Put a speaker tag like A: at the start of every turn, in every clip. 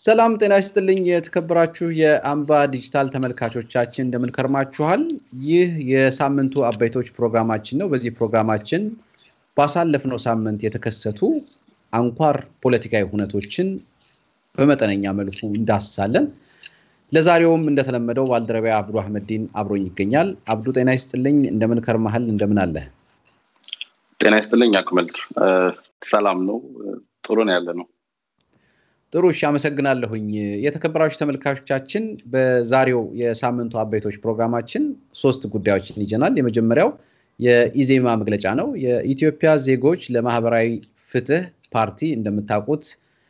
A: ሰላም ጤና ይስጥልኝ። የተከበራችሁ የአምባ ዲጂታል ተመልካቾቻችን እንደምን ከርማችኋል? ይህ የሳምንቱ አበይቶች ፕሮግራማችን ነው። በዚህ ፕሮግራማችን ባሳለፍነው ሳምንት የተከሰቱ አንኳር ፖለቲካዊ ሁነቶችን በመጠነኛ መልኩ እንዳስሳለን። ለዛሬውም እንደተለመደው ባልደረቢያ አብዱ አህመዲን አብሮኝ ይገኛል። አብዱ ጤና ይስጥልኝ። እንደምን ከርመሃል? እንደምን አለ?
B: ጤና ይስጥልኝ አክመል። ሰላም ነው፣ ጥሩ ነው ያለ ነው።
A: ጥሩ እሺ፣ አመሰግናለሁኝ። የተከበራችሁ ተመልካቾቻችን በዛሬው የሳምንቱ አበይቶች ፕሮግራማችን ሶስት ጉዳዮችን ይዘናል። የመጀመሪያው የኢዜማ መግለጫ ነው። የኢትዮጵያ ዜጎች ለማህበራዊ ፍትህ ፓርቲ እንደምታውቁት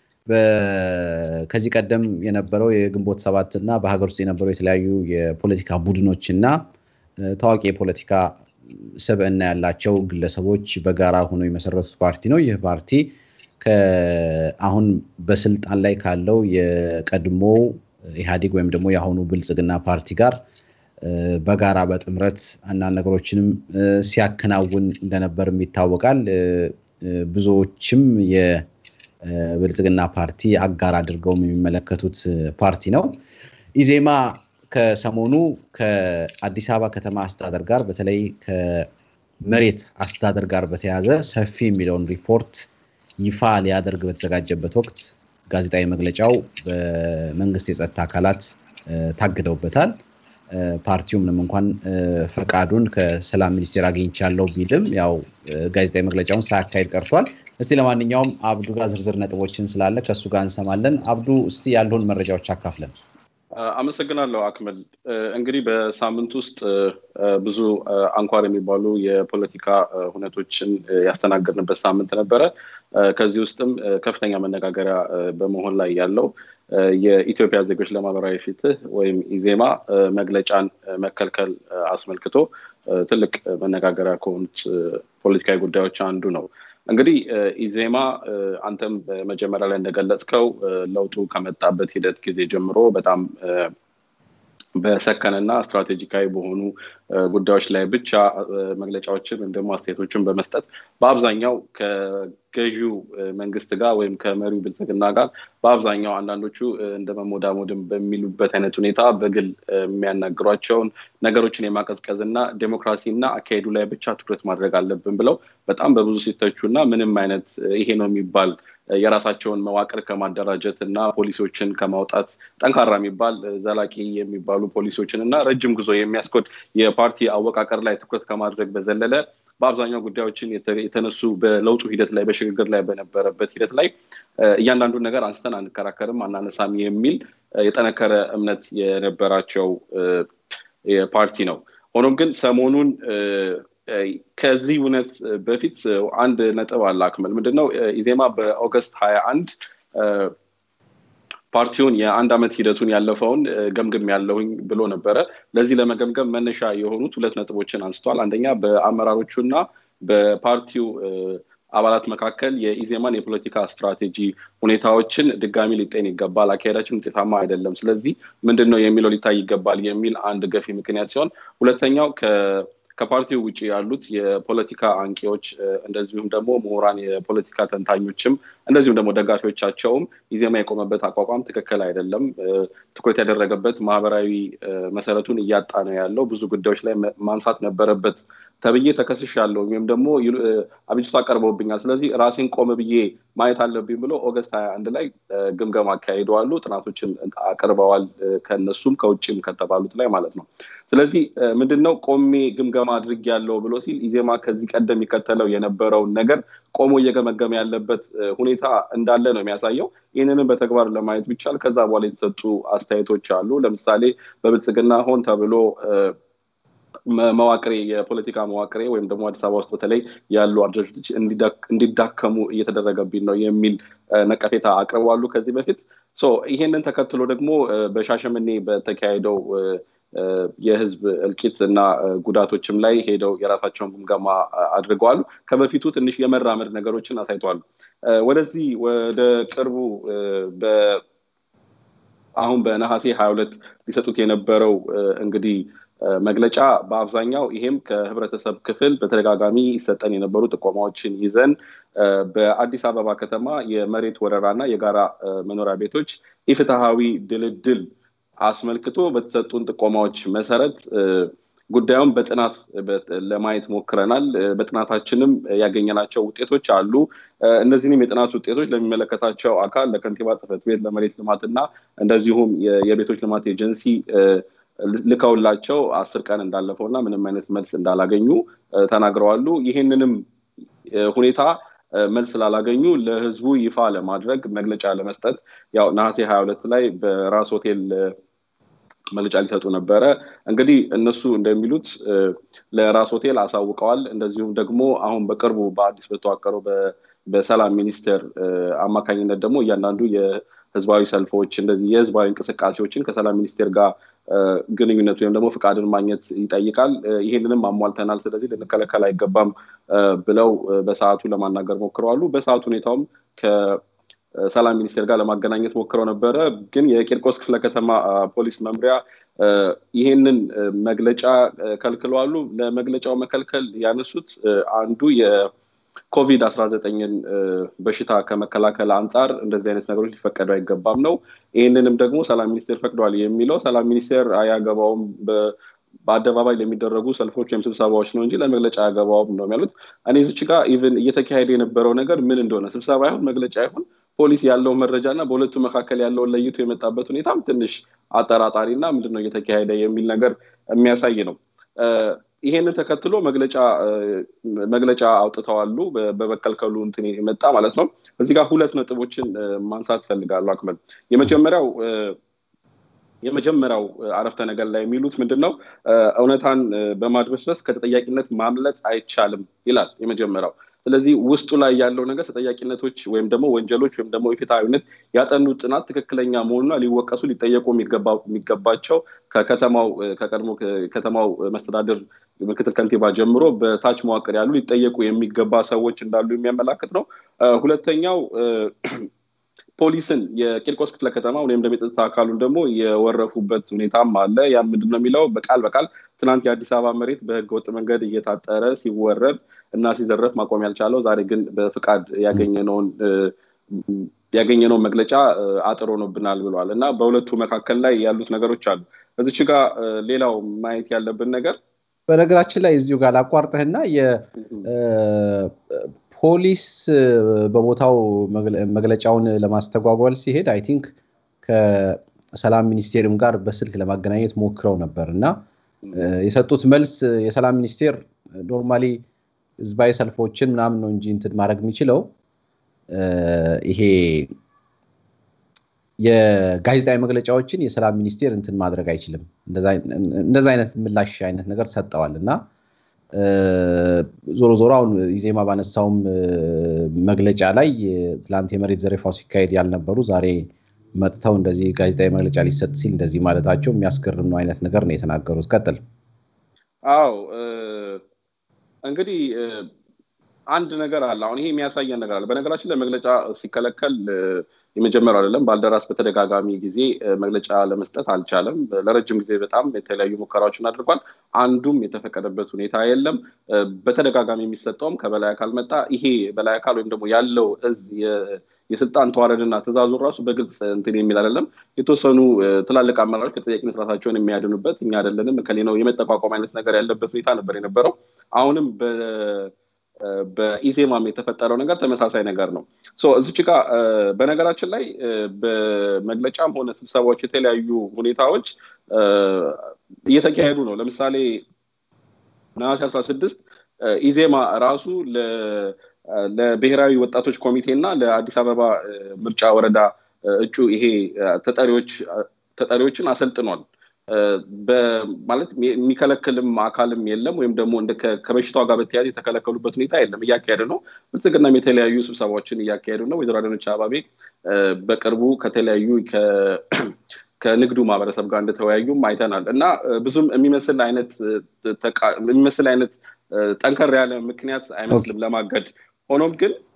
A: ከዚህ ቀደም የነበረው የግንቦት ሰባት እና በሀገር ውስጥ የነበረው የተለያዩ የፖለቲካ ቡድኖች እና ታዋቂ የፖለቲካ ስብዕና ያላቸው ግለሰቦች በጋራ ሆነው የመሰረቱት ፓርቲ ነው። ይህ ፓርቲ አሁን በስልጣን ላይ ካለው የቀድሞ ኢህአዴግ ወይም ደግሞ የአሁኑ ብልጽግና ፓርቲ ጋር በጋራ በጥምረት አንዳንድ ነገሮችንም ሲያከናውን እንደነበርም ይታወቃል። ብዙዎችም የብልጽግና ፓርቲ አጋር አድርገውም የሚመለከቱት ፓርቲ ነው። ኢዜማ ከሰሞኑ ከአዲስ አበባ ከተማ አስተዳደር ጋር በተለይ ከመሬት አስተዳደር ጋር በተያያዘ ሰፊ የሚለውን ሪፖርት ይፋ ሊያደርግ በተዘጋጀበት ወቅት ጋዜጣዊ መግለጫው በመንግስት የጸጥታ አካላት ታግደውበታል። ፓርቲው ምንም እንኳን ፈቃዱን ከሰላም ሚኒስቴር አግኝቻለሁ ቢልም ያው ጋዜጣዊ መግለጫውን ሳያካሄድ ቀርቷል። እስቲ ለማንኛውም አብዱ ጋር ዝርዝር ነጥቦችን ስላለ ከእሱ ጋር እንሰማለን። አብዱ እስቲ ያለውን መረጃዎች አካፍለን።
B: አመሰግናለሁ አክመል። እንግዲህ በሳምንት ውስጥ ብዙ አንኳር የሚባሉ የፖለቲካ ሁነቶችን ያስተናገድንበት ሳምንት ነበረ። ከዚህ ውስጥም ከፍተኛ መነጋገሪያ በመሆን ላይ ያለው የኢትዮጵያ ዜጎች ለማህበራዊ ፍትህ ወይም ኢዜማ መግለጫን መከልከል አስመልክቶ ትልቅ መነጋገሪያ ከሆኑት ፖለቲካዊ ጉዳዮች አንዱ ነው። እንግዲህ ኢዜማ አንተም በመጀመሪያ ላይ እንደገለጽከው ለውጡ ከመጣበት ሂደት ጊዜ ጀምሮ በጣም በሰከነና ስትራቴጂካዊ በሆኑ ጉዳዮች ላይ ብቻ መግለጫዎችን ወይም ደግሞ አስተያየቶችን በመስጠት በአብዛኛው ከገዢው መንግስት ጋር ወይም ከመሪው ብልጽግና ጋር በአብዛኛው አንዳንዶቹ እንደ መሞዳሞድም በሚሉበት አይነት ሁኔታ በግል የሚያናግሯቸውን ነገሮችን የማቀዝቀዝ እና ዴሞክራሲ እና አካሄዱ ላይ ብቻ ትኩረት ማድረግ አለብን ብለው በጣም በብዙ ሲተቹ እና ምንም አይነት ይሄ ነው የሚባል የራሳቸውን መዋቅር ከማደራጀት እና ፖሊሲዎችን ከማውጣት ጠንካራ የሚባል ዘላቂ የሚባሉ ፖሊሲዎችን እና ረጅም ጉዞ የሚያስኮድ የፓርቲ አወቃቀር ላይ ትኩረት ከማድረግ በዘለለ በአብዛኛው ጉዳዮችን የተነሱ በለውጡ ሂደት ላይ በሽግግር ላይ በነበረበት ሂደት ላይ እያንዳንዱን ነገር አንስተን አንከራከርም፣ አናነሳም የሚል የጠነከረ እምነት የነበራቸው ፓርቲ ነው። ሆኖም ግን ሰሞኑን ከዚህ እውነት በፊት አንድ ነጥብ አለ አክመል። ምንድነው ኢዜማ በኦገስት ሀያ አንድ ፓርቲውን የአንድ ዓመት ሂደቱን ያለፈውን ገምግም ያለሁኝ ብሎ ነበረ። ለዚህ ለመገምገም መነሻ የሆኑት ሁለት ነጥቦችን አንስተዋል። አንደኛ በአመራሮቹ እና በፓርቲው አባላት መካከል የኢዜማን የፖለቲካ ስትራቴጂ ሁኔታዎችን ድጋሚ ሊጤን ይገባል፣ አካሄዳችን ውጤታማ አይደለም፣ ስለዚህ ምንድን ነው የሚለው ሊታይ ይገባል የሚል አንድ ገፊ ምክንያት ሲሆን ሁለተኛው ከፓርቲው ውጭ ያሉት የፖለቲካ አንቂዎች እንደዚሁም ደግሞ ምሁራን፣ የፖለቲካ ተንታኞችም እንደዚሁም ደግሞ ደጋፊዎቻቸውም ኢዜማ የቆመበት አቋቋም ትክክል አይደለም፣ ትኩረት ያደረገበት ማህበራዊ መሰረቱን እያጣ ነው ያለው፣ ብዙ ጉዳዮች ላይ ማንሳት ነበረበት ተብዬ ተከስሻለሁ ወይም ደግሞ አቤቱታ ቀርበውብኛል፣ ስለዚህ ራሴን ቆም ብዬ ማየት አለብኝ ብሎ ኦገስት ሀያ አንድ ላይ ግምገማ አካሂደዋሉ። ጥናቶችን አቅርበዋል ከነሱም ከውጭም ከተባሉት ላይ ማለት ነው። ስለዚህ ምንድነው ቆሜ ግምገማ አድርግ ያለው ብሎ ሲል ኢዜማ ከዚህ ቀደም የሚከተለው የነበረውን ነገር ቆሞ እየገመገመ ያለበት ሁኔታ እንዳለ ነው የሚያሳየው። ይህንንም በተግባር ለማየት ቢቻል ከዛ በኋላ የተሰጡ አስተያየቶች አሉ። ለምሳሌ በብልጽግና ሆን ተብሎ መዋቅሬ የፖለቲካ መዋቅሬ ወይም ደግሞ አዲስ አበባ ውስጥ በተለይ ያሉ አደረጃጀቶች እንዲዳከሙ እየተደረገብኝ ነው የሚል ነቀፌታ አቅርበዋሉ ከዚህ በፊት። ይሄንን ተከትሎ ደግሞ በሻሸመኔ በተካሄደው የህዝብ እልቂት እና ጉዳቶችም ላይ ሄደው የራሳቸውን ግምገማ አድርገዋል። ከበፊቱ ትንሽ የመራመድ ነገሮችን አሳይተዋል። ወደዚህ ወደ ቅርቡ አሁን በነሐሴ ሀያ ሁለት ሊሰጡት የነበረው እንግዲህ መግለጫ በአብዛኛው ይሄም ከህብረተሰብ ክፍል በተደጋጋሚ ይሰጠን የነበሩ ጥቆማዎችን ይዘን በአዲስ አበባ ከተማ የመሬት ወረራና የጋራ መኖሪያ ቤቶች ኢፍትሐዊ ድልድል አስመልክቶ በተሰጡን ጥቆማዎች መሰረት ጉዳዩን በጥናት ለማየት ሞክረናል። በጥናታችንም ያገኘናቸው ውጤቶች አሉ። እነዚህንም የጥናት ውጤቶች ለሚመለከታቸው አካል ለከንቲባ ጽሕፈት ቤት፣ ለመሬት ልማትና እንደዚሁም የቤቶች ልማት ኤጀንሲ ልከውላቸው አስር ቀን እንዳለፈው እና ምንም አይነት መልስ እንዳላገኙ ተናግረዋሉ። ይህንንም ሁኔታ መልስ ስላላገኙ ለህዝቡ ይፋ ለማድረግ መግለጫ ለመስጠት ያው ነሐሴ ሀያ ሁለት ላይ በራስ ሆቴል መግለጫ ሊሰጡ ነበረ። እንግዲህ እነሱ እንደሚሉት ለራስ ሆቴል አሳውቀዋል። እንደዚሁም ደግሞ አሁን በቅርቡ በአዲስ በተዋቀረው በሰላም ሚኒስቴር አማካኝነት ደግሞ እያንዳንዱ የህዝባዊ ሰልፎች እንደዚህ የህዝባዊ እንቅስቃሴዎችን ከሰላም ሚኒስቴር ጋር ግንኙነት ወይም ደግሞ ፍቃድን ማግኘት ይጠይቃል። ይሄንንም አሟልተናል፣ ስለዚህ ልንከለከል አይገባም ብለው በሰዓቱ ለማናገር ሞክረዋሉ። በሰዓቱ ሁኔታውም ከሰላም ሚኒስቴር ጋር ለማገናኘት ሞክረው ነበረ። ግን የቂርቆስ ክፍለ ከተማ ፖሊስ መምሪያ ይህንን መግለጫ ከልክለዋሉ። ለመግለጫው መከልከል ያነሱት አንዱ ኮቪድ አስራ ዘጠኝን በሽታ ከመከላከል አንጻር እንደዚህ አይነት ነገሮች ሊፈቀዱ አይገባም ነው። ይህንንም ደግሞ ሰላም ሚኒስቴር ፈቅዷል የሚለው ሰላም ሚኒስቴር አያገባውም በአደባባይ ለሚደረጉ ሰልፎች ወይም ስብሰባዎች ነው እንጂ ለመግለጫ አያገባውም ነው የሚያሉት። እኔ ዝች ጋር ኢቨን እየተካሄደ የነበረው ነገር ምን እንደሆነ ስብሰባ ይሁን መግለጫ ይሁን ፖሊስ ያለው መረጃ እና በሁለቱ መካከል ያለውን ለይቶ የመጣበት ሁኔታም ትንሽ አጠራጣሪ እና ምንድነው እየተካሄደ የሚል ነገር የሚያሳይ ነው። ይሄንን ተከትሎ መግለጫ መግለጫ አውጥተዋሉ። በመከልከሉ እንትን የመጣ ማለት ነው። እዚህ ጋር ሁለት ነጥቦችን ማንሳት ፈልጋሉ። አክመል የመጀመሪያው የመጀመሪያው አረፍተ ነገር ላይ የሚሉት ምንድን ነው? እውነታን በማድበስበስ ከተጠያቂነት ማምለጥ አይቻልም ይላል የመጀመሪያው። ስለዚህ ውስጡ ላይ ያለው ነገር ተጠያቂነቶች ወይም ደግሞ ወንጀሎች ወይም ደግሞ የፍትሐዊነት ያጠኑት ጥናት ትክክለኛ መሆኑና ሊወቀሱ ሊጠየቁ የሚገባቸው ከከተማው ከቀድሞ ከተማው መስተዳድር ምክትል ከንቲባ ጀምሮ በታች መዋቅር ያሉ ሊጠየቁ የሚገባ ሰዎች እንዳሉ የሚያመላክት ነው። ሁለተኛው ፖሊስን የቂርቆስ ክፍለ ከተማ ወይም ደግሞ የጸጥታ አካሉን ደግሞ የወረፉበት ሁኔታም አለ። ያ ምንድን ነው የሚለው በቃል በቃል ትናንት የአዲስ አበባ መሬት በህገ ወጥ መንገድ እየታጠረ ሲወረብ እና ሲዘረፍ ማቆም ያልቻለው ዛሬ ግን በፍቃድ ያገኘነውን ያገኘነውን መግለጫ አጥር ሆኖብናል ብለዋል እና በሁለቱ መካከል ላይ ያሉት ነገሮች አሉ። እዚች ጋር ሌላው ማየት ያለብን ነገር
A: በነገራችን ላይ እዚሁ ጋር ላቋርጥህና ፖሊስ በቦታው መግለጫውን ለማስተጓጓል ሲሄድ አይ ቲንክ ከሰላም ሚኒስቴርም ጋር በስልክ ለማገናኘት ሞክረው ነበር እና የሰጡት መልስ የሰላም ሚኒስቴር ኖርማሊ ህዝባዊ ሰልፎችን ምናምን ነው እንጂ እንትን ማድረግ የሚችለው ይሄ የጋዜጣዊ መግለጫዎችን የሰላም ሚኒስቴር እንትን ማድረግ አይችልም። እንደዛ አይነት ምላሽ አይነት ነገር ሰጠዋል እና ዞሮ ዞሮ አሁን ኢዜማ ባነሳውም መግለጫ ላይ ትላንት የመሬት ዘረፋው ሲካሄድ ያልነበሩ ዛሬ መጥተው እንደዚህ ጋዜጣዊ መግለጫ ሊሰጥ ሲል እንደዚህ ማለታቸው የሚያስገርም ነው አይነት ነገር ነው የተናገሩት። ቀጥል።
B: አዎ እንግዲህ አንድ ነገር አለ። አሁን ይሄ የሚያሳየን ነገር አለ። በነገራችን ላይ መግለጫ ሲከለከል የመጀመሪያው አይደለም። ባልደራስ በተደጋጋሚ ጊዜ መግለጫ ለመስጠት አልቻለም። ለረጅም ጊዜ በጣም የተለያዩ ሙከራዎችን አድርጓል። አንዱም የተፈቀደበት ሁኔታ የለም። በተደጋጋሚ የሚሰጠውም ከበላይ አካል መጣ። ይሄ በላይ አካል ወይም ደግሞ ያለው እዝ የስልጣን ተዋረድና ትእዛዙን ራሱ በግልጽ እንትን የሚል አይደለም። የተወሰኑ ትላልቅ አመራሮች ከተጠያቂነት ራሳቸውን የሚያድኑበት እኛ አይደለንም ከሌ ነው የመጠቋቋም አይነት ነገር ያለበት ሁኔታ ነበር የነበረው። አሁንም በኢዜማም የተፈጠረው ነገር ተመሳሳይ ነገር ነው። እዚች ጋ በነገራችን ላይ በመግለጫም ሆነ ስብሰባዎች የተለያዩ ሁኔታዎች እየተካሄዱ ነው። ለምሳሌ ነሐሴ አስራ ስድስት ኢዜማ ራሱ ለብሔራዊ ወጣቶች ኮሚቴ እና ለአዲስ አበባ ምርጫ ወረዳ እጩ ይሄ ተጠሪዎች ተጠሪዎችን አሰልጥኗል። ማለት የሚከለክልም አካልም የለም ወይም ደግሞ ከበሽታው ጋር በተያያዘ የተከለከሉበት ሁኔታ የለም። እያካሄዱ ነው። ብልጽግናም የተለያዩ ስብሰባዎችን እያካሄዱ ነው። ወይዘሮ አዳነች አቤቤ በቅርቡ ከተለያዩ ከንግዱ ማህበረሰብ ጋር እንደተወያዩም አይተናል እና ብዙም የሚመስል አይነት የሚመስል አይነት ጠንከር ያለ ምክንያት አይመስልም ለማገድ ሆኖም ግን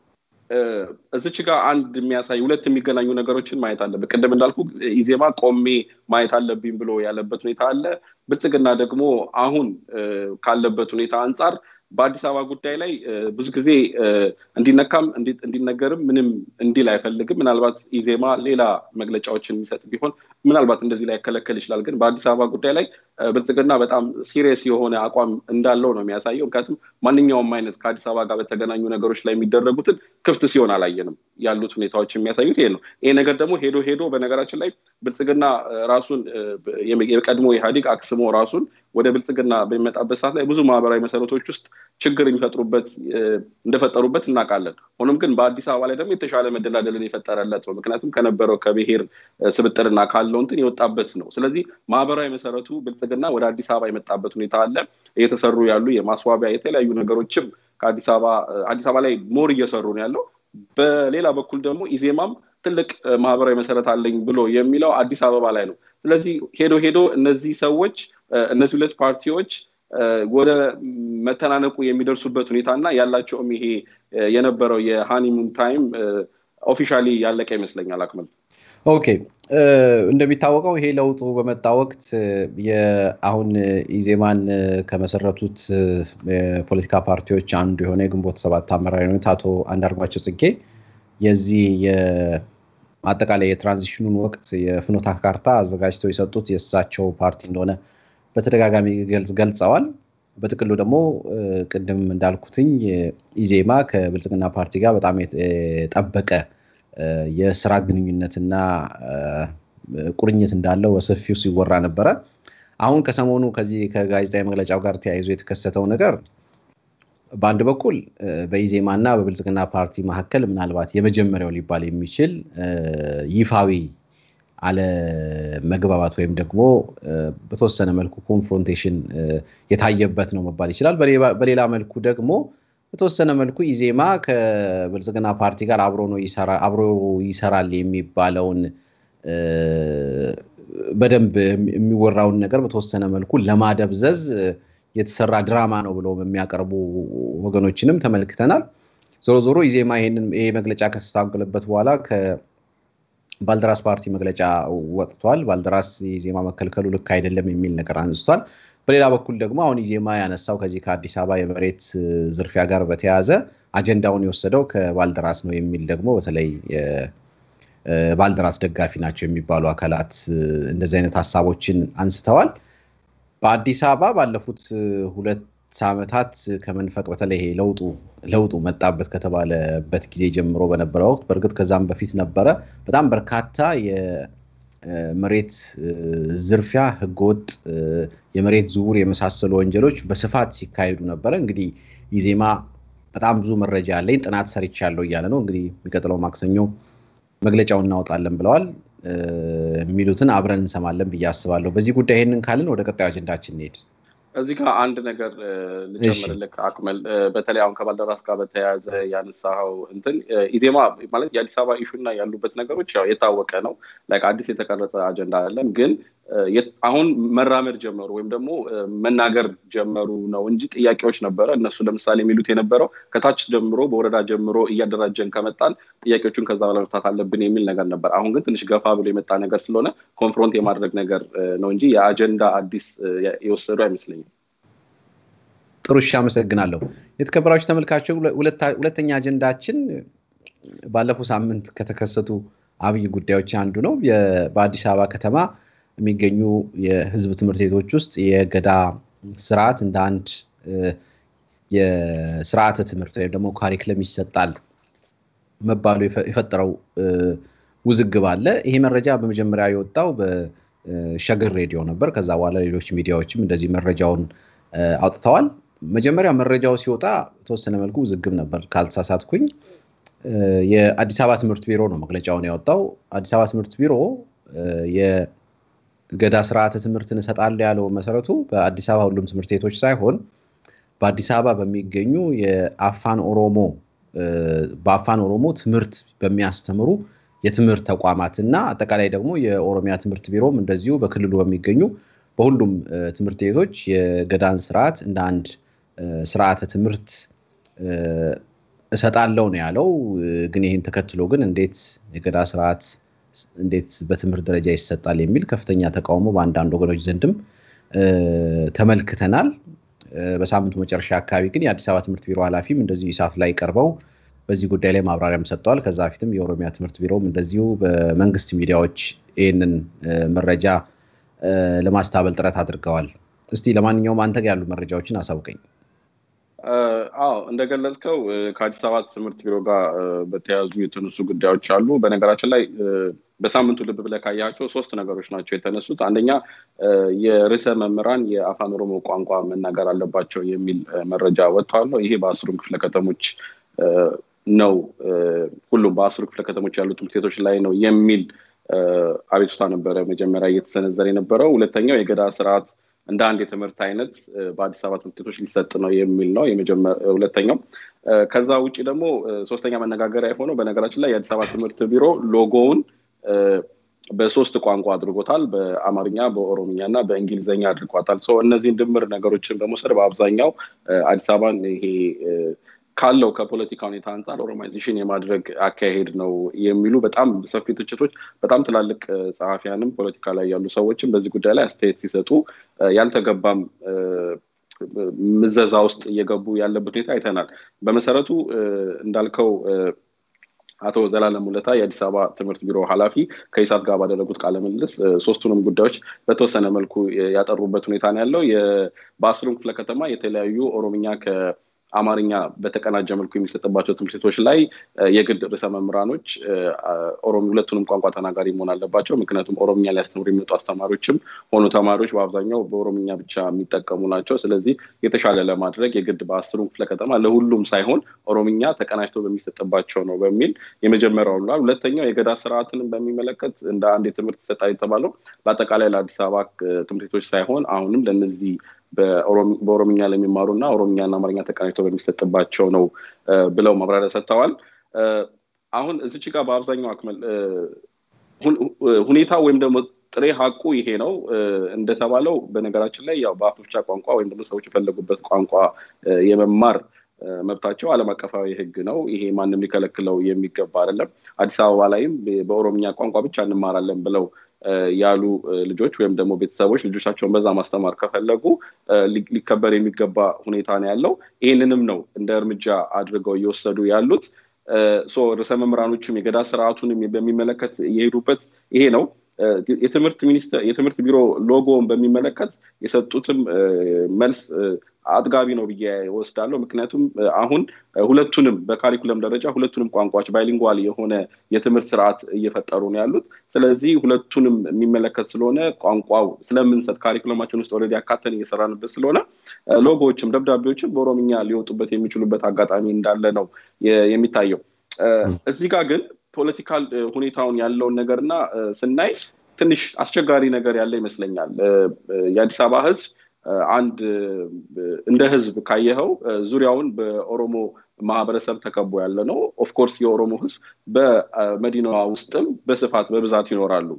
B: እዚች ጋር አንድ የሚያሳይ ሁለት የሚገናኙ ነገሮችን ማየት አለብን። ቅድም እንዳልኩ ኢዜማ ቆሜ ማየት አለብኝ ብሎ ያለበት ሁኔታ አለ። ብልጽግና ደግሞ አሁን ካለበት ሁኔታ አንጻር በአዲስ አበባ ጉዳይ ላይ ብዙ ጊዜ እንዲነካም እንዲነገርም ምንም እንዲል አይፈልግም። ምናልባት ኢዜማ ሌላ መግለጫዎችን የሚሰጥ ቢሆን ምናልባት እንደዚህ ላይ ያከለከል ይችላል። ግን በአዲስ አበባ ጉዳይ ላይ ብልጽግና በጣም ሲሪየስ የሆነ አቋም እንዳለው ነው የሚያሳየው። ምክንያቱም ማንኛውም አይነት ከአዲስ አበባ ጋር በተገናኙ ነገሮች ላይ የሚደረጉትን ክፍት ሲሆን አላየንም። ያሉት ሁኔታዎች የሚያሳዩት ይሄ ነው። ይሄ ነገር ደግሞ ሄዶ ሄዶ በነገራችን ላይ ብልጽግና ራሱን የቀድሞ ኢህአዴግ አክስሞ ራሱን ወደ ብልጽግና በሚመጣበት ሰዓት ላይ ብዙ ማህበራዊ መሰረቶች ውስጥ ችግር የሚፈጥሩበት እንደፈጠሩበት እናውቃለን። ሆኖም ግን በአዲስ አበባ ላይ ደግሞ የተሻለ መደላደልን የፈጠረለት ነው። ምክንያቱም ከነበረው ከብሔር ስብጥርና ካለው እንትን የወጣበት ነው። ስለዚህ ማህበራዊ መሰረቱ ብልጽግና ወደ አዲስ አበባ የመጣበት ሁኔታ አለ። እየተሰሩ ያሉ የማስዋቢያ የተለያዩ ነገሮችም ከአዲስ አበባ አዲስ አበባ ላይ ሞር እየሰሩ ነው ያለው። በሌላ በኩል ደግሞ ኢዜማም ትልቅ ማህበራዊ መሰረት አለኝ ብሎ የሚለው አዲስ አበባ ላይ ነው። ስለዚህ ሄዶ ሄዶ እነዚህ ሰዎች እነዚህ ሁለት ፓርቲዎች ወደ መተናነቁ የሚደርሱበት ሁኔታ እና ያላቸውም ይሄ የነበረው የሃኒሙን ታይም ኦፊሻሊ ያለቀ ይመስለኛል። አክመል
A: ኦኬ፣ እንደሚታወቀው ይሄ ለውጡ በመጣ ወቅት አሁን ኢዜማን ከመሰረቱት የፖለቲካ ፓርቲዎች አንዱ የሆነ የግንቦት ሰባት አመራር የሆኑት አቶ አንዳርጓቸው ጽጌ የዚህ አጠቃላይ የትራንዚሽኑን ወቅት የፍኖተ ካርታ አዘጋጅተው የሰጡት የእሳቸው ፓርቲ እንደሆነ በተደጋጋሚ ገልጸዋል። በጥቅሉ ደግሞ ቅድም እንዳልኩትኝ ኢዜማ ከብልጽግና ፓርቲ ጋር በጣም የጠበቀ የስራ ግንኙነትና ቁርኝት እንዳለው በሰፊው ሲወራ ነበረ። አሁን ከሰሞኑ ከዚህ ከጋዜጣዊ መግለጫው ጋር ተያይዞ የተከሰተው ነገር በአንድ በኩል በኢዜማ እና በብልጽግና ፓርቲ መካከል ምናልባት የመጀመሪያው ሊባል የሚችል ይፋዊ አለመግባባት ወይም ደግሞ በተወሰነ መልኩ ኮንፍሮንቴሽን የታየበት ነው መባል ይችላል። በሌላ መልኩ ደግሞ በተወሰነ መልኩ ኢዜማ ከብልጽግና ፓርቲ ጋር አብሮ ነው አብሮ ይሰራል የሚባለውን በደንብ የሚወራውን ነገር በተወሰነ መልኩ ለማደብዘዝ የተሰራ ድራማ ነው ብለው የሚያቀርቡ ወገኖችንም ተመልክተናል። ዞሮ ዞሮ ኢዜማ ይሄ መግለጫ ከተስተካከለበት በኋላ ባልደራስ ፓርቲ መግለጫ ወጥቷል። ባልደራስ ኢዜማ መከልከሉ ልክ አይደለም የሚል ነገር አንስቷል። በሌላ በኩል ደግሞ አሁን ኢዜማ ያነሳው ከዚህ ከአዲስ አበባ የመሬት ዝርፊያ ጋር በተያያዘ አጀንዳውን የወሰደው ከባልደራስ ነው የሚል ደግሞ በተለይ ባልደራስ ደጋፊ ናቸው የሚባሉ አካላት እንደዚህ አይነት ሀሳቦችን አንስተዋል። በአዲስ አበባ ባለፉት ሁለት ዓመታት ከመንፈቅ በተለይ ለውጡ ለውጡ መጣበት ከተባለበት ጊዜ ጀምሮ በነበረ ወቅት በእርግጥ ከዛም በፊት ነበረ በጣም በርካታ የመሬት ዝርፊያ፣ ህገወጥ የመሬት ዝውውር የመሳሰሉ ወንጀሎች በስፋት ሲካሄዱ ነበረ። እንግዲህ ኢዜማ በጣም ብዙ መረጃ አለኝ ጥናት ሰርቻለሁ እያለ ነው። እንግዲህ የሚቀጥለው ማክሰኞ መግለጫውን እናወጣለን ብለዋል። የሚሉትን አብረን እንሰማለን ብዬ አስባለሁ። በዚህ ጉዳይ ይህንን ካልን ወደ ቀጣዩ አጀንዳችን እንሄድ።
B: እዚህ ጋር አንድ ነገር ልጨምርልክ አክመል፣ በተለይ አሁን ከባልደራስ ጋር በተያያዘ ያነሳኸው እንትን ኢዜማ ማለት የአዲስ አበባ ኢሹና ያሉበት ነገሮች ያው የታወቀ ነው። ላይክ አዲስ የተቀረጸ አጀንዳ አይደለም። ግን አሁን መራመድ ጀመሩ ወይም ደግሞ መናገር ጀመሩ ነው እንጂ ጥያቄዎች ነበረ። እነሱ ለምሳሌ የሚሉት የነበረው ከታች ጀምሮ በወረዳ ጀምሮ እያደራጀን ከመጣን ጥያቄዎቹን ከዛ በላይ መፍታት አለብን የሚል ነገር ነበር። አሁን ግን ትንሽ ገፋ ብሎ የመጣ ነገር ስለሆነ ኮንፍሮንት የማድረግ ነገር ነው እንጂ የአጀንዳ አዲስ የወሰዱ አይመስለኝም።
A: ጥሩ እሺ፣ አመሰግናለሁ። የተከበራችሁ ተመልካቾች፣ ሁለተኛ አጀንዳችን ባለፈው ሳምንት ከተከሰቱ አብይ ጉዳዮች አንዱ ነው። በአዲስ አበባ ከተማ የሚገኙ የህዝብ ትምህርት ቤቶች ውስጥ የገዳ ስርዓት እንደ አንድ የስርዓተ ትምህርት ወይም ደግሞ ካሪክለም ይሰጣል መባሉ የፈጠረው ውዝግብ አለ። ይሄ መረጃ በመጀመሪያ የወጣው በሸገር ሬዲዮ ነበር። ከዛ በኋላ ሌሎች ሚዲያዎችም እንደዚህ መረጃውን አውጥተዋል። መጀመሪያ መረጃው ሲወጣ የተወሰነ መልኩ ውዝግብ ነበር ካልተሳሳትኩኝ። የአዲስ አበባ ትምህርት ቢሮ ነው መግለጫውን ያወጣው። አዲስ አበባ ትምህርት ቢሮ የገዳ ስርዓተ ትምህርትን እሰጣለሁ ያለው መሰረቱ በአዲስ አበባ ሁሉም ትምህርት ቤቶች ሳይሆን በአዲስ አበባ በሚገኙ የአፋን ኦሮሞ በአፋን ኦሮሞ ትምህርት በሚያስተምሩ የትምህርት ተቋማት እና አጠቃላይ ደግሞ የኦሮሚያ ትምህርት ቢሮም እንደዚሁ በክልሉ በሚገኙ በሁሉም ትምህርት ቤቶች የገዳን ስርዓት እንደ አንድ ስርዓተ ትምህርት እሰጣለው ነው ያለው። ግን ይህን ተከትሎ ግን እንዴት የገዳ ስርዓት እንዴት በትምህርት ደረጃ ይሰጣል የሚል ከፍተኛ ተቃውሞ በአንዳንድ ወገኖች ዘንድም ተመልክተናል። በሳምንቱ መጨረሻ አካባቢ ግን የአዲስ አበባ ትምህርት ቢሮ ኃላፊም እንደዚሁ ኢሳት ላይ ቀርበው በዚህ ጉዳይ ላይ ማብራሪያም ሰጥተዋል። ከዛ በፊትም የኦሮሚያ ትምህርት ቢሮም እንደዚሁ በመንግስት ሚዲያዎች ይህንን መረጃ ለማስታበል ጥረት አድርገዋል። እስቲ ለማንኛውም አንተ ጋር ያሉ መረጃዎችን አሳውቀኝ።
B: አዎ እንደገለጽከው ከአዲስ አበባ ትምህርት ቢሮ ጋር በተያያዙ የተነሱ ጉዳዮች አሉ። በነገራችን ላይ በሳምንቱ ልብ ብለህ ካያቸው ሶስት ነገሮች ናቸው የተነሱት። አንደኛ የርዕሰ መምህራን የአፋን ኦሮሞ ቋንቋ መናገር አለባቸው የሚል መረጃ ወጥቷል። ይሄ በአስሩም ክፍለ ከተሞች ነው ሁሉም በአስሩ ክፍለ ከተሞች ያሉ ትምህርት ቤቶች ላይ ነው የሚል አቤቱታ ነበረ መጀመሪያ እየተሰነዘረ የነበረው። ሁለተኛው የገዳ ስርዓት እንደ አንድ የትምህርት አይነት በአዲስ አበባ ትምህርት ቤቶች ሊሰጥ ነው የሚል ነው ሁለተኛው። ከዛ ውጭ ደግሞ ሶስተኛ መነጋገሪያ የሆነው በነገራችን ላይ የአዲስ አበባ ትምህርት ቢሮ ሎጎውን በሶስት ቋንቋ አድርጎታል። በአማርኛ፣ በኦሮምኛ እና በእንግሊዝኛ አድርጓታል። እነዚህን ድምር ነገሮችን በመውሰድ በአብዛኛው አዲስ አበባን ይሄ ካለው ከፖለቲካ ሁኔታ አንጻር ኦሮማይዜሽን የማድረግ አካሄድ ነው የሚሉ በጣም ሰፊ ትችቶች በጣም ትላልቅ ጸሐፊያንም ፖለቲካ ላይ ያሉ ሰዎችም በዚህ ጉዳይ ላይ አስተያየት ሲሰጡ ያልተገባም ምዘዛ ውስጥ እየገቡ ያለበት ሁኔታ አይተናል። በመሰረቱ እንዳልከው አቶ ዘላለም ሙለታ የአዲስ አበባ ትምህርት ቢሮ ኃላፊ ከኢሳት ጋር ባደረጉት ቃለ ምልልስ ሶስቱንም ጉዳዮች በተወሰነ መልኩ ያጠሩበት ሁኔታ ነው ያለው። በአስሩም ክፍለ ከተማ የተለያዩ ኦሮምኛ አማርኛ በተቀናጀ መልኩ የሚሰጥባቸው ትምህርት ቤቶች ላይ የግድ ርዕሰ መምህራኖች ሁለቱንም ቋንቋ ተናጋሪ መሆን አለባቸው። ምክንያቱም ኦሮምኛ ሊያስተምሩ የሚመጡ አስተማሪዎችም ሆኑ ተማሪዎች በአብዛኛው በኦሮምኛ ብቻ የሚጠቀሙ ናቸው። ስለዚህ የተሻለ ለማድረግ የግድ በአስሩ ክፍለ ከተማ ለሁሉም ሳይሆን ኦሮምኛ ተቀናጅቶ በሚሰጥባቸው ነው በሚል የመጀመሪያው ብሏል። ሁለተኛው የገዳ ስርዓትንም በሚመለከት እንደ አንድ የትምህርት ይሰጣል የተባለው በአጠቃላይ ለአዲስ አበባ ትምህርት ቤቶች ሳይሆን አሁንም ለእነዚህ በኦሮምኛ ለሚማሩ እና ኦሮምኛና አማርኛ ተቀናጅቶ በሚሰጥባቸው ነው ብለው ማብራሪያ ሰጥተዋል። አሁን እዚች ጋር በአብዛኛው አክመል ሁኔታ ወይም ደግሞ ጥሬ ሀቁ ይሄ ነው እንደተባለው በነገራችን ላይ ያው በአፍ መፍቻ ቋንቋ ወይም ደግሞ ሰዎች የፈለጉበት ቋንቋ የመማር መብታቸው ዓለም አቀፋዊ ሕግ ነው። ይሄ ማንም ሊከለክለው የሚገባ አይደለም። አዲስ አበባ ላይም በኦሮምኛ ቋንቋ ብቻ እንማራለን ብለው ያሉ ልጆች ወይም ደግሞ ቤተሰቦች ልጆቻቸውን በዛ ማስተማር ከፈለጉ ሊከበር የሚገባ ሁኔታ ነው ያለው። ይህንንም ነው እንደ እርምጃ አድርገው እየወሰዱ ያሉት። ርዕሰ መምህራኖችም የገዳ ስርዓቱንም በሚመለከት የሄዱበት ይሄ ነው። የትምህርት ሚኒስቴር የትምህርት ቢሮ ሎጎውን በሚመለከት የሰጡትም መልስ አጥጋቢ ነው ብዬ ወስዳለሁ። ምክንያቱም አሁን ሁለቱንም በካሪኩለም ደረጃ ሁለቱንም ቋንቋዎች ባይሊንጓል የሆነ የትምህርት ስርዓት እየፈጠሩ ነው ያሉት። ስለዚህ ሁለቱንም የሚመለከት ስለሆነ ቋንቋው ስለምንሰጥ ካሪኩለማችን ውስጥ ኦልሬዲ አካተን እየሰራንበት ስለሆነ ሎጎዎችም ደብዳቤዎችም በኦሮምኛ ሊወጡበት የሚችሉበት አጋጣሚ እንዳለ ነው የሚታየው። እዚህ ጋር ግን ፖለቲካል ሁኔታውን ያለውን ነገርና ስናይ ትንሽ አስቸጋሪ ነገር ያለ ይመስለኛል። የአዲስ አበባ ህዝብ አንድ እንደ ህዝብ ካየኸው ዙሪያውን በኦሮሞ ማህበረሰብ ተከቦ ያለ ነው። ኦፍኮርስ የኦሮሞ ህዝብ በመዲናዋ ውስጥም በስፋት በብዛት ይኖራሉ።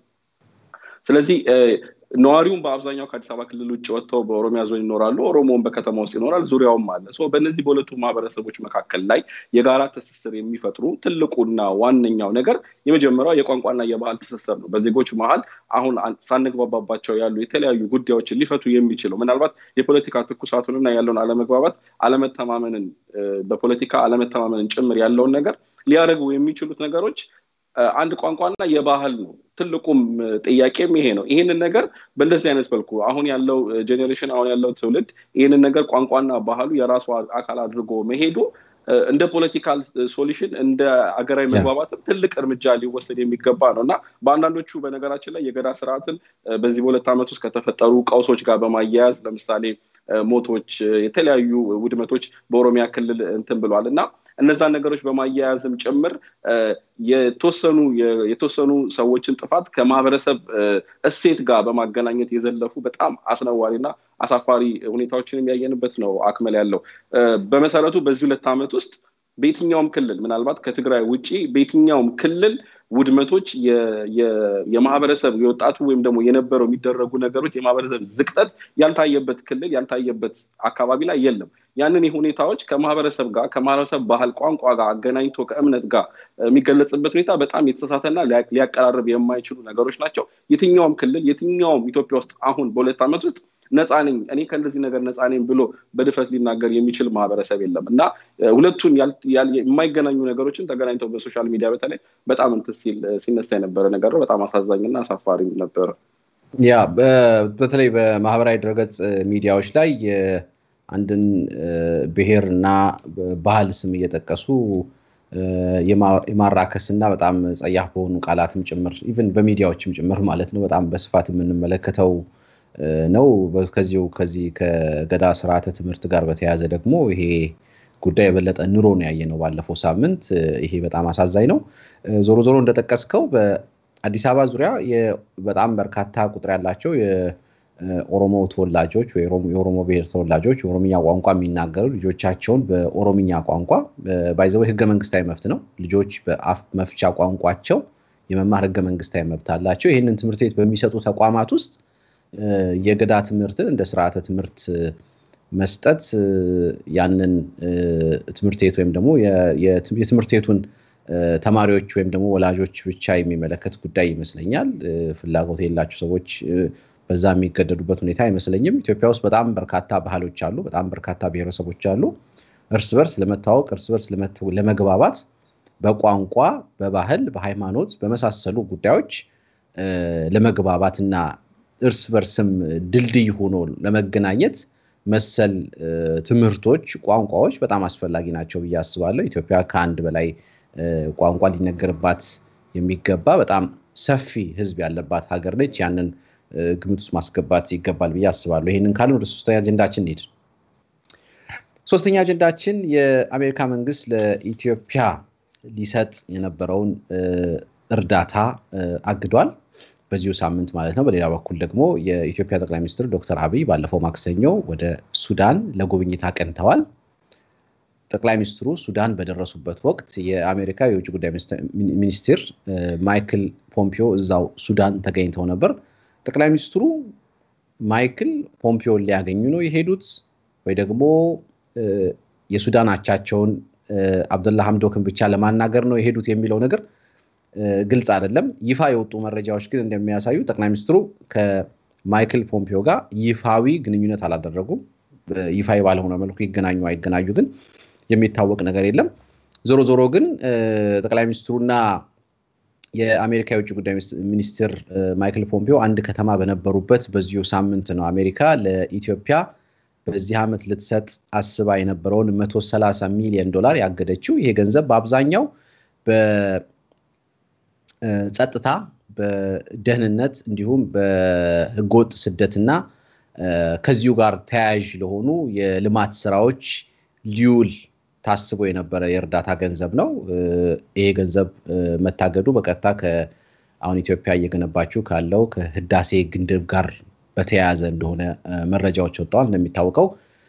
B: ስለዚህ ነዋሪውም በአብዛኛው ከአዲስ አበባ ክልል ውጭ ወጥተው በኦሮሚያ ዞን ይኖራሉ። ኦሮሞውን በከተማ ውስጥ ይኖራል። ዙሪያውም አለ። በእነዚህ በሁለቱ ማህበረሰቦች መካከል ላይ የጋራ ትስስር የሚፈጥሩ ትልቁና ዋነኛው ነገር የመጀመሪያው የቋንቋና የባህል ትስስር ነው። በዜጎች መሀል አሁን ሳንግባባባቸው ያሉ የተለያዩ ጉዳዮችን ሊፈቱ የሚችለው ምናልባት የፖለቲካ ትኩሳቱንና ያለውን አለመግባባት፣ አለመተማመንን በፖለቲካ አለመተማመንን ጭምር ያለውን ነገር ሊያደርጉ የሚችሉት ነገሮች አንድ ቋንቋና የባህል ነው። ትልቁም ጥያቄም ይሄ ነው። ይህንን ነገር በእንደዚህ አይነት መልኩ አሁን ያለው ጄኔሬሽን አሁን ያለው ትውልድ ይህንን ነገር ቋንቋና ባህሉ የራሱ አካል አድርጎ መሄዱ እንደ ፖለቲካል ሶሉሽን እንደ አገራዊ መግባባትም ትልቅ እርምጃ ሊወሰድ የሚገባ ነው እና በአንዳንዶቹ በነገራችን ላይ የገዳ ስርዓትን በዚህ በሁለት ዓመት ውስጥ ከተፈጠሩ ቀውሶች ጋር በማያያዝ ለምሳሌ ሞቶች፣ የተለያዩ ውድመቶች በኦሮሚያ ክልል እንትን ብሏል እና እነዛን ነገሮች በማያያዝም ጭምር የተወሰኑ የተወሰኑ ሰዎችን ጥፋት ከማህበረሰብ እሴት ጋር በማገናኘት የዘለፉ በጣም አስነዋሪና አሳፋሪ ሁኔታዎችን የሚያየንበት ነው አክመል ያለው። በመሰረቱ በዚህ ሁለት ዓመት ውስጥ በየትኛውም ክልል ምናልባት ከትግራይ ውጭ በየትኛውም ክልል ውድመቶች የማህበረሰብ የወጣቱ ወይም ደግሞ የነበረው የሚደረጉ ነገሮች የማህበረሰብ ዝቅጠት ያልታየበት ክልል ያልታየበት አካባቢ ላይ የለም። ያንን ሁኔታዎች ከማህበረሰብ ጋር ከማህበረሰብ ባህል፣ ቋንቋ ጋር አገናኝቶ ከእምነት ጋር የሚገለጽበት ሁኔታ በጣም የተሳሳተና ሊያቀራርብ የማይችሉ ነገሮች ናቸው። የትኛውም ክልል የትኛውም ኢትዮጵያ ውስጥ አሁን በሁለት ዓመት ውስጥ ነፃ ነኝ እኔ ከእንደዚህ ነገር ነፃ ነኝ ብሎ በድፍረት ሊናገር የሚችል ማህበረሰብ የለም እና ሁለቱን የማይገናኙ ነገሮችን ተገናኝተው በሶሻል ሚዲያ በተለይ በጣም እንትን ሲነሳ የነበረ ነገር ነው። በጣም አሳዛኝና አሳፋሪም ነበረ።
A: ያ በተለይ በማህበራዊ ድረገጽ ሚዲያዎች ላይ አንድን ብሔር እና ባህል ስም እየጠቀሱ የማራከስ እና በጣም ጸያፍ በሆኑ ቃላትም ጭምር ኢቨን በሚዲያዎችም ጭምር ማለት ነው በጣም በስፋት የምንመለከተው ነው። ከዚሁ ከዚህ ከገዳ ስርዓተ ትምህርት ጋር በተያያዘ ደግሞ ይሄ ጉዳይ የበለጠ ኑሮ ነው ያየ ነው ባለፈው ሳምንት። ይሄ በጣም አሳዛኝ ነው። ዞሮ ዞሮ እንደጠቀስከው በአዲስ አበባ ዙሪያ በጣም በርካታ ቁጥር ያላቸው የኦሮሞ ተወላጆች የኦሮሞ ብሔር ተወላጆች የኦሮምኛ ቋንቋ የሚናገሩ ልጆቻቸውን በኦሮምኛ ቋንቋ ባይዘው ህገ መንግስታዊ መብት ነው። ልጆች በአፍ መፍቻ ቋንቋቸው የመማር ህገ መንግስታዊ መብት አላቸው። ይህንን ትምህርት ቤት በሚሰጡ ተቋማት ውስጥ የገዳ ትምህርትን እንደ ስርዓተ ትምህርት መስጠት ያንን ትምህርት ቤት ወይም ደግሞ የትምህርት ቤቱን ተማሪዎች ወይም ደግሞ ወላጆች ብቻ የሚመለከት ጉዳይ ይመስለኛል። ፍላጎት የሌላቸው ሰዎች በዛ የሚገደዱበት ሁኔታ አይመስለኝም። ኢትዮጵያ ውስጥ በጣም በርካታ ባህሎች አሉ። በጣም በርካታ ብሔረሰቦች አሉ። እርስ በርስ ለመታወቅ እርስ በርስ ለመግባባት በቋንቋ፣ በባህል፣ በሃይማኖት በመሳሰሉ ጉዳዮች ለመግባባትና እርስ በርስም ድልድይ ሆኖ ለመገናኘት መሰል ትምህርቶች፣ ቋንቋዎች በጣም አስፈላጊ ናቸው ብዬ አስባለሁ። ኢትዮጵያ ከአንድ በላይ ቋንቋ ሊነገርባት የሚገባ በጣም ሰፊ ሕዝብ ያለባት ሀገር ነች። ያንን ግምት ውስጥ ማስገባት ይገባል ብዬ አስባለሁ። ይህንን ካልን ወደ ሶስተኛ አጀንዳችን እንሂድ። ሶስተኛ አጀንዳችን የአሜሪካ መንግስት ለኢትዮጵያ ሊሰጥ የነበረውን እርዳታ አግዷል። በዚሁ ሳምንት ማለት ነው። በሌላ በኩል ደግሞ የኢትዮጵያ ጠቅላይ ሚኒስትር ዶክተር አብይ ባለፈው ማክሰኞ ወደ ሱዳን ለጉብኝት አቅንተዋል። ጠቅላይ ሚኒስትሩ ሱዳን በደረሱበት ወቅት የአሜሪካ የውጭ ጉዳይ ሚኒስትር ማይክል ፖምፒዮ እዛው ሱዳን ተገኝተው ነበር። ጠቅላይ ሚኒስትሩ ማይክል ፖምፒዮን ሊያገኙ ነው የሄዱት ወይ ደግሞ የሱዳን አቻቸውን አብደላ ሐምዶክን ብቻ ለማናገር ነው የሄዱት የሚለው ነገር ግልጽ አይደለም። ይፋ የወጡ መረጃዎች ግን እንደሚያሳዩ ጠቅላይ ሚኒስትሩ ከማይክል ፖምፒዮ ጋር ይፋዊ ግንኙነት አላደረጉም። ይፋዊ ባልሆነ መልኩ ይገናኙ አይገናኙ ግን የሚታወቅ ነገር የለም። ዞሮ ዞሮ ግን ጠቅላይ ሚኒስትሩና የአሜሪካ የውጭ ጉዳይ ሚኒስትር ማይክል ፖምፒዮ አንድ ከተማ በነበሩበት በዚሁ ሳምንት ነው አሜሪካ ለኢትዮጵያ በዚህ ዓመት ልትሰጥ አስባ የነበረውን 130 ሚሊዮን ዶላር ያገደችው። ይሄ ገንዘብ በአብዛኛው በጸጥታ፣ በደህንነት እንዲሁም በህገወጥ ስደትና ከዚሁ ጋር ተያያዥ ለሆኑ የልማት ስራዎች ሊውል ታስቦ የነበረ የእርዳታ ገንዘብ ነው። ይሄ ገንዘብ መታገዱ በቀጥታ አሁን ኢትዮጵያ እየገነባችው ካለው ከህዳሴ ግድብ ጋር በተያያዘ እንደሆነ መረጃዎች ወጥተዋል። እንደሚታወቀው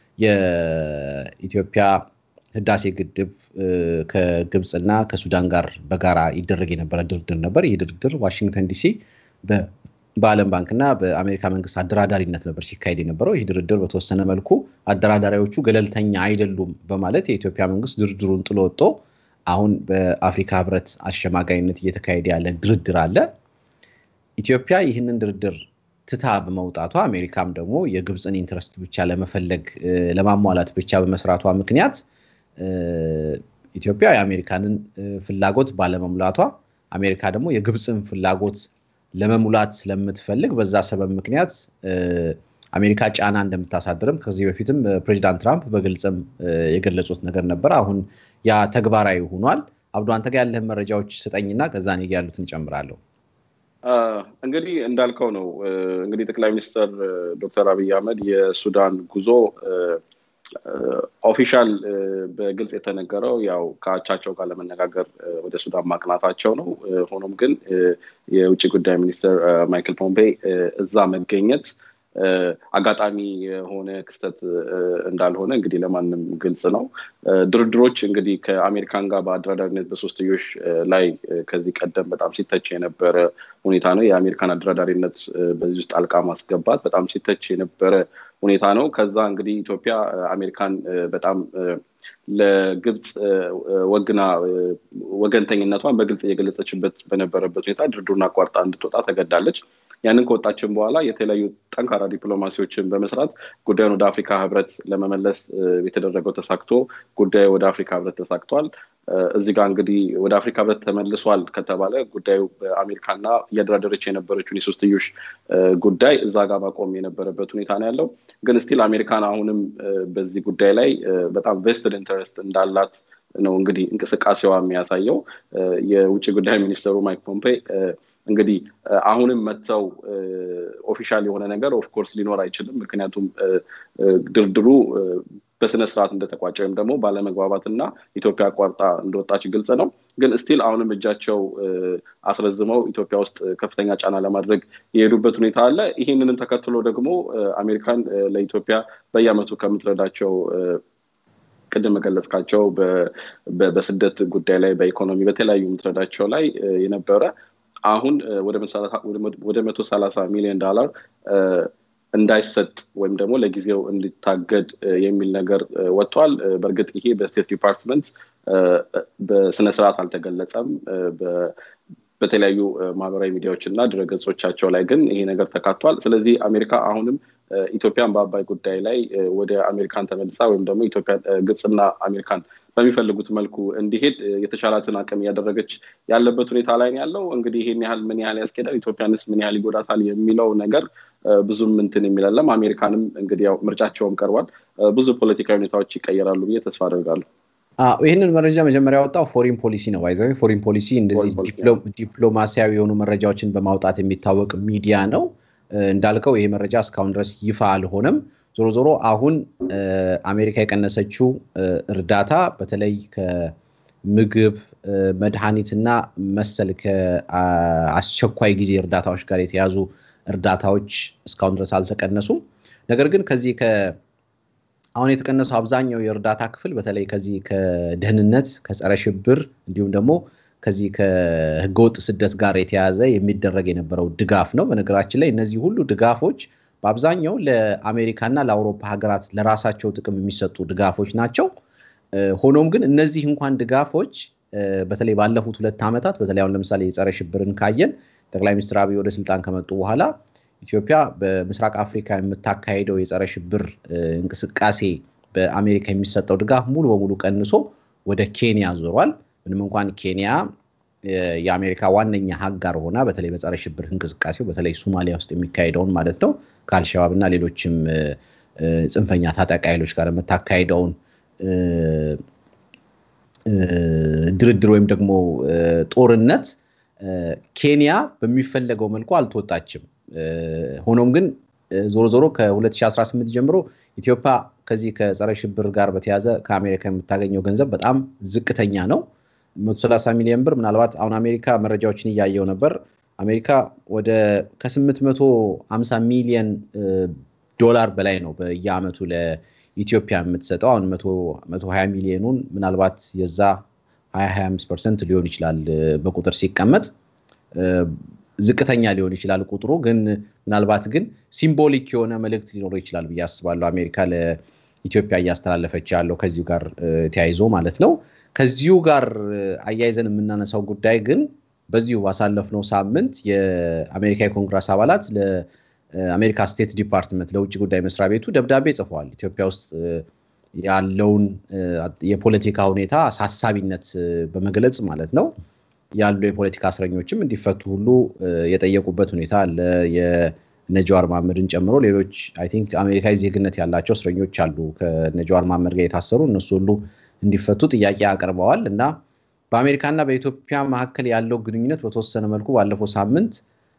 A: የኢትዮጵያ ህዳሴ ግድብ ከግብፅና ከሱዳን ጋር በጋራ ይደረግ የነበረ ድርድር ነበር። ይህ ድርድር ዋሽንግተን ዲሲ በዓለም ባንክና በአሜሪካ መንግስት አደራዳሪነት ነበር ሲካሄድ የነበረው። ይህ ድርድር በተወሰነ መልኩ አደራዳሪዎቹ ገለልተኛ አይደሉም በማለት የኢትዮጵያ መንግስት ድርድሩን ጥሎ ወጥቶ አሁን በአፍሪካ ህብረት አሸማጋይነት እየተካሄደ ያለ ድርድር አለ። ኢትዮጵያ ይህንን ድርድር ትታ በመውጣቷ አሜሪካም ደግሞ የግብፅን ኢንትረስት ብቻ ለመፈለግ ለማሟላት ብቻ በመስራቷ ምክንያት ኢትዮጵያ የአሜሪካንን ፍላጎት ባለመሙላቷ አሜሪካ ደግሞ የግብፅን ፍላጎት ለመሙላት ስለምትፈልግ በዛ ሰበብ ምክንያት አሜሪካ ጫና እንደምታሳድርም ከዚህ በፊትም ፕሬዚዳንት ትራምፕ በግልጽም የገለጹት ነገር ነበር። አሁን ያ ተግባራዊ ሆኗል። አብዶ አንተ ጋር ያለህን መረጃዎች ስጠኝና ከዛ እኔ ጋ ያሉትን እጨምራለሁ።
B: እንግዲህ እንዳልከው ነው። እንግዲህ ጠቅላይ ሚኒስትር ዶክተር አብይ አህመድ የሱዳን ጉዞ ኦፊሻል በግልጽ የተነገረው ያው ከአቻቸው ጋር ለመነጋገር ወደ ሱዳን ማቅናታቸው ነው። ሆኖም ግን የውጭ ጉዳይ ሚኒስትር ማይክል ፖምፔ እዛ መገኘት አጋጣሚ የሆነ ክስተት እንዳልሆነ እንግዲህ ለማንም ግልጽ ነው። ድርድሮች እንግዲህ ከአሜሪካን ጋር በአደራዳሪነት በሶስትዮሽ ላይ ከዚህ ቀደም በጣም ሲተች የነበረ ሁኔታ ነው። የአሜሪካን አደራዳሪነት በዚህ ውስጥ ጣልቃ ማስገባት በጣም ሲተች የነበረ ሁኔታ ነው። ከዛ እንግዲህ ኢትዮጵያ አሜሪካን በጣም ለግብፅ ወግና ወገንተኝነቷን በግልጽ እየገለጸችበት በነበረበት ሁኔታ ድርድሩን አቋርጣ እንድትወጣ ተገዳለች። ያንን ከወጣችን በኋላ የተለያዩ ጠንካራ ዲፕሎማሲዎችን በመስራት ጉዳዩን ወደ አፍሪካ ህብረት ለመመለስ የተደረገው ተሳክቶ ጉዳዩ ወደ አፍሪካ ህብረት ተሳክቷል። እዚህ ጋር እንግዲህ ወደ አፍሪካ ህብረት ተመልሷል ከተባለ ጉዳዩ በአሜሪካና እያደራደረች የነበረችውን የሶስትዮሽ ጉዳይ እዛ ጋር ማቆም የነበረበት ሁኔታ ነው ያለው። ግን ስቲል አሜሪካን አሁንም በዚህ ጉዳይ ላይ በጣም ቬስትድ ኢንተረስት እንዳላት ነው እንግዲህ እንቅስቃሴዋ የሚያሳየው። የውጭ ጉዳይ ሚኒስትሩ ማይክ ፖምፔ እንግዲህ አሁንም መጥተው ኦፊሻል የሆነ ነገር ኦፍኮርስ ሊኖር አይችልም። ምክንያቱም ድርድሩ በስነ ስርዓት እንደተቋጨ ወይም ደግሞ ባለመግባባት እና ኢትዮጵያ አቋርጣ እንደወጣች ግልጽ ነው። ግን ስቲል አሁንም እጃቸው አስረዝመው ኢትዮጵያ ውስጥ ከፍተኛ ጫና ለማድረግ የሄዱበት ሁኔታ አለ። ይህንንም ተከትሎ ደግሞ አሜሪካን ለኢትዮጵያ በየአመቱ ከምትረዳቸው ቅድም መገለጽካቸው በስደት ጉዳይ ላይ በኢኮኖሚ በተለያዩ የምትረዳቸው ላይ የነበረ አሁን ወደ መቶ ሰላሳ ሚሊዮን ዶላር እንዳይሰጥ ወይም ደግሞ ለጊዜው እንዲታገድ የሚል ነገር ወጥቷል። በእርግጥ ይሄ በስቴት ዲፓርትመንት በስነስርዓት አልተገለጸም። በተለያዩ ማህበራዊ ሚዲያዎች እና ድረገጾቻቸው ላይ ግን ይሄ ነገር ተካቷል። ስለዚህ አሜሪካ አሁንም ኢትዮጵያን በአባይ ጉዳይ ላይ ወደ አሜሪካን ተመልሳ ወይም ደግሞ ኢትዮጵያ ግብፅና አሜሪካን በሚፈልጉት መልኩ እንዲሄድ የተሻላትን አቅም እያደረገች ያለበት ሁኔታ ላይ ያለው እንግዲህ ይሄን ያህል ምን ያህል ያስኬዳል፣ ኢትዮጵያንስ ምን ያህል ይጎዳታል የሚለው ነገር ብዙም እንትን የሚላለም አሜሪካንም እንግዲህ ያው ምርጫቸውም ቀርቧል። ብዙ ፖለቲካዊ ሁኔታዎች ይቀየራሉ ብዬ ተስፋ አደርጋለሁ።
A: ይህንን መረጃ መጀመሪያ ያወጣው ፎሪን ፖሊሲ ነው። ይዘ ፎሪን ፖሊሲ እንደዚህ ዲፕሎማሲያዊ የሆኑ መረጃዎችን በማውጣት የሚታወቅ ሚዲያ ነው። እንዳልከው ይሄ መረጃ እስካሁን ድረስ ይፋ አልሆነም። ዞሮ ዞሮ አሁን አሜሪካ የቀነሰችው እርዳታ በተለይ ከምግብ መድኃኒትና መሰል ከአስቸኳይ ጊዜ እርዳታዎች ጋር የተያዙ እርዳታዎች እስካሁን ድረስ አልተቀነሱም። ነገር ግን ከዚህ አሁን የተቀነሰው አብዛኛው የእርዳታ ክፍል በተለይ ከዚህ ከደህንነት ከጸረ ሽብር እንዲሁም ደግሞ ከዚህ ከህገወጥ ስደት ጋር የተያዘ የሚደረግ የነበረው ድጋፍ ነው። በነገራችን ላይ እነዚህ ሁሉ ድጋፎች በአብዛኛው ለአሜሪካና ለአውሮፓ ሀገራት ለራሳቸው ጥቅም የሚሰጡ ድጋፎች ናቸው። ሆኖም ግን እነዚህ እንኳን ድጋፎች በተለይ ባለፉት ሁለት ዓመታት በተለይ አሁን ለምሳሌ የጸረ ሽብርን ካየን ጠቅላይ ሚኒስትር አብይ ወደ ስልጣን ከመጡ በኋላ ኢትዮጵያ በምስራቅ አፍሪካ የምታካሄደው የጸረ ሽብር እንቅስቃሴ በአሜሪካ የሚሰጠው ድጋፍ ሙሉ በሙሉ ቀንሶ ወደ ኬንያ ዞሯል። ምንም እንኳን ኬንያ የአሜሪካ ዋነኛ ሀጋር ሆና በተለይ በጸረ ሽብር እንቅስቃሴው በተለይ ሶማሊያ ውስጥ የሚካሄደውን ማለት ነው ከአልሸባብ እና ሌሎችም ጽንፈኛ ታጣቂ ኃይሎች ጋር የምታካሄደውን ድርድር ወይም ደግሞ ጦርነት ኬንያ በሚፈለገው መልኩ አልተወጣችም። ሆኖም ግን ዞሮ ዞሮ ከ2018 ጀምሮ ኢትዮጵያ ከዚህ ከጸረ ሽብር ጋር በተያዘ ከአሜሪካ የምታገኘው ገንዘብ በጣም ዝቅተኛ ነው። 130 ሚሊዮን ብር ምናልባት አሁን አሜሪካ መረጃዎችን እያየው ነበር። አሜሪካ ወደ ከ850 ሚሊዮን ዶላር በላይ ነው በየአመቱ ለኢትዮጵያ የምትሰጠው። አሁን 120 ሚሊዮኑን ምናልባት የዛ 225 ፐርሰንት ሊሆን ይችላል በቁጥር ሲቀመጥ ዝቅተኛ ሊሆን ይችላል ቁጥሩ ግን ምናልባት ግን ሲምቦሊክ የሆነ መልእክት ሊኖረው ይችላል ብዬ አስባለሁ። አሜሪካ ለኢትዮጵያ እያስተላለፈች ያለው ከዚሁ ጋር ተያይዞ ማለት ነው። ከዚሁ ጋር አያይዘን የምናነሳው ጉዳይ ግን በዚሁ ባሳለፍነው ሳምንት የአሜሪካ የኮንግረስ አባላት ለአሜሪካ ስቴት ዲፓርትመንት ለውጭ ጉዳይ መስሪያ ቤቱ ደብዳቤ ጽፈዋል። ኢትዮጵያ ውስጥ ያለውን የፖለቲካ ሁኔታ አሳሳቢነት በመግለጽ ማለት ነው ያሉ የፖለቲካ እስረኞችም እንዲፈቱ ሁሉ የጠየቁበት ሁኔታ አለ። የነጀዋር መሐመድን ጨምሮ ሌሎች አይ ቲንክ አሜሪካዊ ዜግነት ያላቸው እስረኞች አሉ ከነጀዋር መሐመድ ጋር የታሰሩ እነሱ ሁሉ እንዲፈቱ ጥያቄ አቅርበዋል እና በአሜሪካና በኢትዮጵያ መካከል ያለው ግንኙነት በተወሰነ መልኩ ባለፈው ሳምንት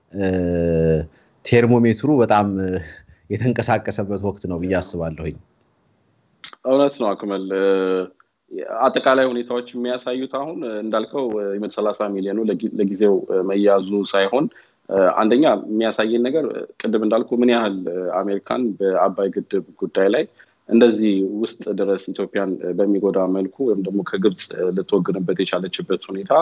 A: ቴርሞሜትሩ በጣም የተንቀሳቀሰበት ወቅት ነው ብዬ አስባለሁኝ።
B: እውነት ነው አክመል። አጠቃላይ ሁኔታዎች የሚያሳዩት አሁን እንዳልከው የመቶ ሰላሳ ሚሊዮኑ ለጊዜው መያዙ ሳይሆን አንደኛ የሚያሳየን ነገር ቅድም እንዳልኩ ምን ያህል አሜሪካን በአባይ ግድብ ጉዳይ ላይ እንደዚህ ውስጥ ድረስ ኢትዮጵያን በሚጎዳ መልኩ ወይም ደግሞ ከግብፅ ልትወግንበት የቻለችበት ሁኔታ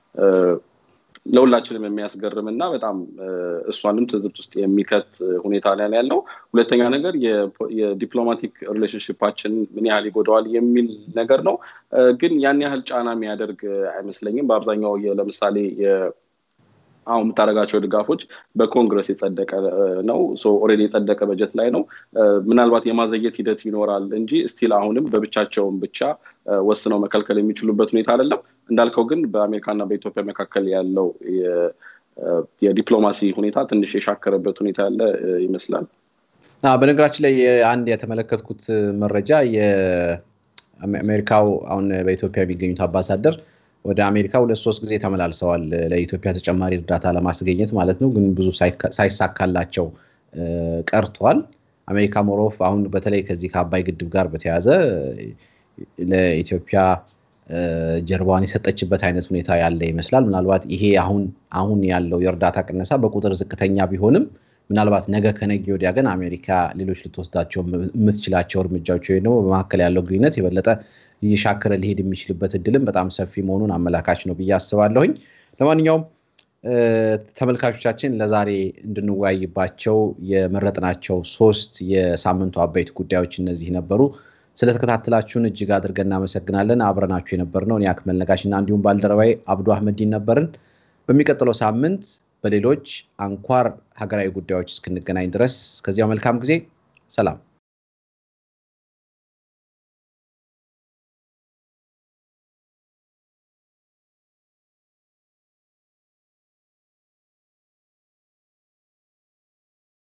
B: ለሁላችንም የሚያስገርም እና በጣም እሷንም ትዝብት ውስጥ የሚከት ሁኔታ ላይ ያለው። ሁለተኛ ነገር የዲፕሎማቲክ ሪሌሽንሽፓችን ምን ያህል ይጎዳዋል የሚል ነገር ነው። ግን ያን ያህል ጫና የሚያደርግ አይመስለኝም። በአብዛኛው ለምሳሌ አሁን የምታደርጋቸው ድጋፎች በኮንግረስ የጸደቀ ነው። ኦልሬዲ የጸደቀ በጀት ላይ ነው። ምናልባት የማዘየት ሂደት ይኖራል እንጂ ስቲል አሁንም በብቻቸውን ብቻ ወስነው መከልከል የሚችሉበት ሁኔታ አይደለም። እንዳልከው ግን በአሜሪካና በኢትዮጵያ መካከል ያለው የዲፕሎማሲ ሁኔታ ትንሽ የሻከረበት ሁኔታ ያለ ይመስላል።
A: በነገራችን ላይ አንድ የተመለከትኩት መረጃ የአሜሪካው አሁን በኢትዮጵያ የሚገኙት አምባሳደር ወደ አሜሪካ ሁለት ሶስት ጊዜ ተመላልሰዋል ለኢትዮጵያ ተጨማሪ እርዳታ ለማስገኘት ማለት ነው። ግን ብዙ ሳይሳካላቸው ቀርቷል። አሜሪካ ሞሮፍ አሁን በተለይ ከዚህ ከአባይ ግድብ ጋር በተያያዘ ለኢትዮጵያ ጀርባዋን የሰጠችበት አይነት ሁኔታ ያለ ይመስላል። ምናልባት ይሄ አሁን አሁን ያለው የእርዳታ ቅነሳ በቁጥር ዝቅተኛ ቢሆንም ምናልባት ነገ ከነገ ወዲያ ግን አሜሪካ ሌሎች ልትወስዳቸው የምትችላቸው እርምጃዎች ወይም ደግሞ በመካከል ያለው ግንኙነት የበለጠ እየሻከረ ሊሄድ የሚችልበት እድልም በጣም ሰፊ መሆኑን አመላካች ነው ብዬ አስባለሁኝ። ለማንኛውም ተመልካቾቻችን ለዛሬ እንድንወያይባቸው የመረጥናቸው ሶስት የሳምንቱ አበይት ጉዳዮች እነዚህ ነበሩ። ስለተከታተላችሁን እጅግ አድርገን እናመሰግናለን። አብረናችሁ የነበርነው እኔ አክመል ነጋሽ እና እንዲሁም ባልደረባይ አብዱ አህመዲን ነበርን። በሚቀጥለው ሳምንት በሌሎች አንኳር ሀገራዊ ጉዳዮች እስክንገናኝ ድረስ እስከዚያው መልካም ጊዜ፣ ሰላም።